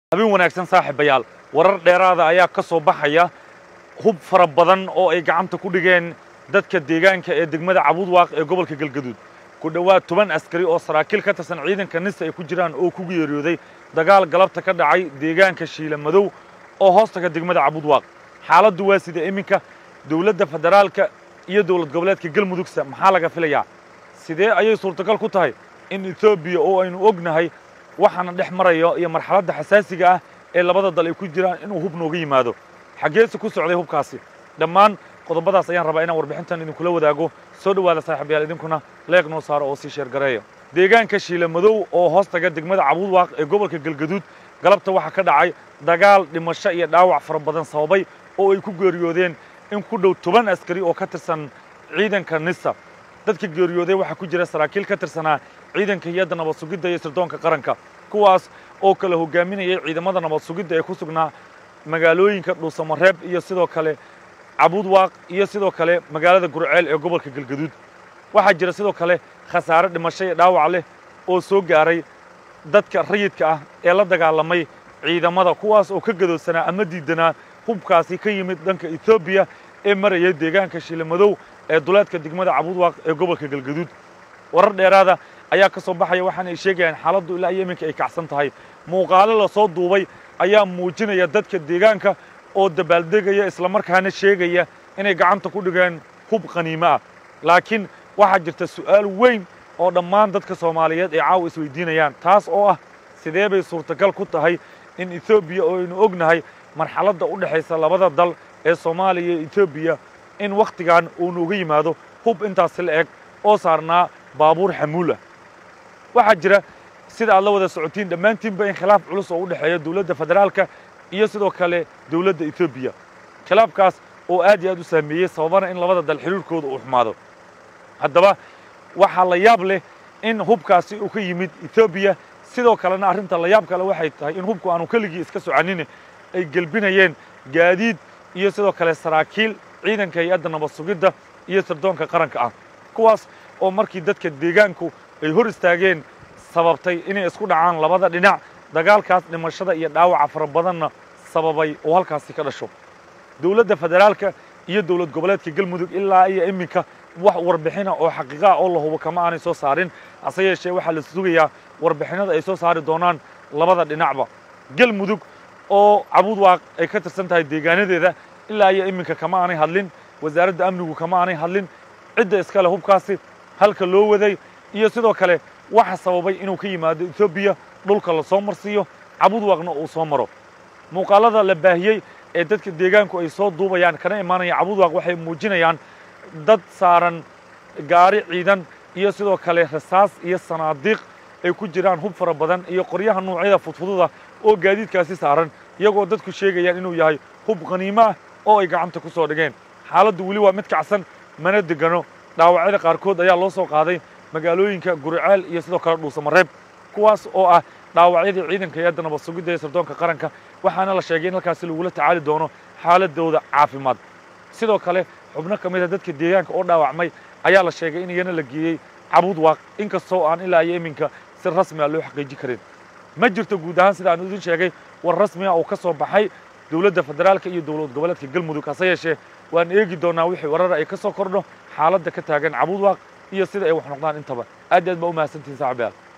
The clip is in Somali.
habeen wanaagsan saaxiibayaal warar dheeraada ayaa ka soo baxaya hub fara badan oo ay gacanta ku dhigeen dadka deegaanka ee degmada cabudwaaq ee gobolka galgaduud ku dhowaad toban askari oo saraakiil ka tirsan ciidanka nisa ay ku jiraan oo ku geeriyooday dagaal galabta ka dhacay deegaanka shiila madow oo hoostaga degmada cabudwaaq xaaladdu waa sida iminka dowladda federaalka iyo dowlad goboleedka galmudugsa maxaa laga filayaa sidee ayay suurtagal ku tahay in etoobiya oo aynu ognahay waxaana dhex marayo iyo marxaladda xasaasiga ah ee labada dal ay ku jiraan inuu hub nooga yimaado xaggeese ku socday hubkaasi dhammaan qodobadaas ayaan rabaa inaan warbixintan idinkula wadaago soo dhowaada saaxiibayaal idinkuna leeg noo saaro oo sii sheergareeya deegaanka shiila madow oo hoostaga degmada cabudwaaq ee gobolka galgaduud galabta waxaa ka dhacay dagaal dhimasho iyo dhaawac fara badan sababay oo ay ku geeriyoodeen in ku dhow toban askari oo ka tirsan ciidanka nisa dadka geeriyooday waxaa ku jira saraakiil ka tirsanaa ciidanka hay-adda nabad sugidda iyo sirdoonka qaranka kuwaas oo kala hogaaminayay ciidamada nabad sugidda ee ku sugnaa magaalooyinka dhuusamareeb iyo sidoo kale cabudwaaq iyo sidoo kale magaalada gurceel ee gobolka galgaduud waxaa jira sidoo kale khasaare dhimasho iyo dhaawac leh oo soo gaaray dadka rayidka ah ee la dagaalamay ciidamada kuwaas oo ka gadoodsanaa ama diidanaa hubkaasi ka yimid dhanka etoobiya ee maraya deegaanka shiilamadow ee duleedka degmada cabudwaaq ee gobolka galgaduud warar dheeraada ayaa ka soo baxaya waxaana ay sheegayaan xaaladdu ilaa iyo iminka ay kacsan tahay muuqaalo lasoo duubay ayaa muujinaya dadka deegaanka oo dabaaldegaya islamarkaana sheegaya inay gacanta ku dhigeen hub qaniimo ah laakiin waxaa jirta su'aal weyn oo dhammaan dadka soomaaliyeed ay caawa isweydiinayaan taas oo ah sidee bay suurtagal ku tahay in etoobiya oo aynu ognahay marxaladda u dhexaysa labada dal ee soomaaliya iyo etoobiya in wakhtigan uu nooga yimaado hub intaasi la eg oo saarnaa baabuur xamuul ah waxaa jira sida aad la wada socotiin dhammaantiinba in khilaaf culus oo u dhexeeya dowladda federaalka iyo sidoo kale dowladda etoobiya khilaafkaas oo aad iyo aad u saameeyey sababana in labada dal xiriirkooda uu xumaado haddaba waxaa la yaab leh in hubkaasi uu ka yimid etoobiya sidoo kalena arrinta la yaab kale waxay tahay in hubku aanu keligii iska socanin ay gelbinayeen gaadiid iyo sidoo kale saraakiil ciidanka hay-adda nabad sugidda iyo sirdoonka qaranka ah kuwaas oo markii dadka deegaanku ay hor istaageen sababtay inay isku dhacaan labada dhinac dagaalkaas dhimashada iyo dhaawaca fara badanna sababay oo halkaasi ka dhasho dowladda federaalka iyo dowlad goboleedka galmudug ilaa iyo iminka wax warbixina oo xaqiiqaa oo la hubo kama aanay soo saarin hase yeeshee waxaa la sugayaa warbixinada ay soo saari doonaan labada dhinacba galmudug oo cabudwaaq ay ka tirsan tahay deegaanadeeda ilaa iyo iminka kama aanay hadlin wasaaradda amnigu kama aanay hadlin cidda iskale hubkaasi halka loo waday iyo sidoo kale waxa sababay inuu ka yimaado etoobiya dhulka la soo marsiiyo cabudwaaqna uu soo maro muuqaalada la baahiyey ee dadka deegaanku ay soo duubayaan kana imaanaya cabudwaaq waxay muujinayaan dad saaran gaari ciidan iyo sidoo kale rasaas iyo sanaadiiq ay ku jiraan hub fara badan iyo qoryaha nuucyada fudfududa oo gaadiidkaasi saaran iyagoo dadku sheegayaan inuu yahay hub qaniimo ah oo ay gacanta ku soo dhigeen xaaladdu weli waa mid kacsan mana degano dhaawacyada qaarkood ayaa loo soo qaaday magaalooyinka guriceel iyo sidoo kale dhuusamareeb kuwaas oo ah dhaawacyadii ciidanka hay-adda nabad sugidda ee sirdoonka qaranka waxaana la sheegay in halkaasi lagula tacaali doono xaaladooda caafimaad sidoo kale xubno ka mid a dadka deegaanka oo dhaawacmay ayaa la sheegay in iyana la geeyey cabudwaaq inkastoo aan ilaa iyo iminka si rasmi a loo xaqiiji karin ma jirto guud ahaan sida aan idin sheegay war rasmiga uu ka soo baxay dowladda federaalka iyo dowlad goboleedka galmudug hase yeeshee waan eegi doonaa wixii warara ay ka soo kordho xaaladda ka taagan cabudwaaq iyo sida ay wax noqdaan intaba aad iyo aad baa u mahadsantihin saaxibayaal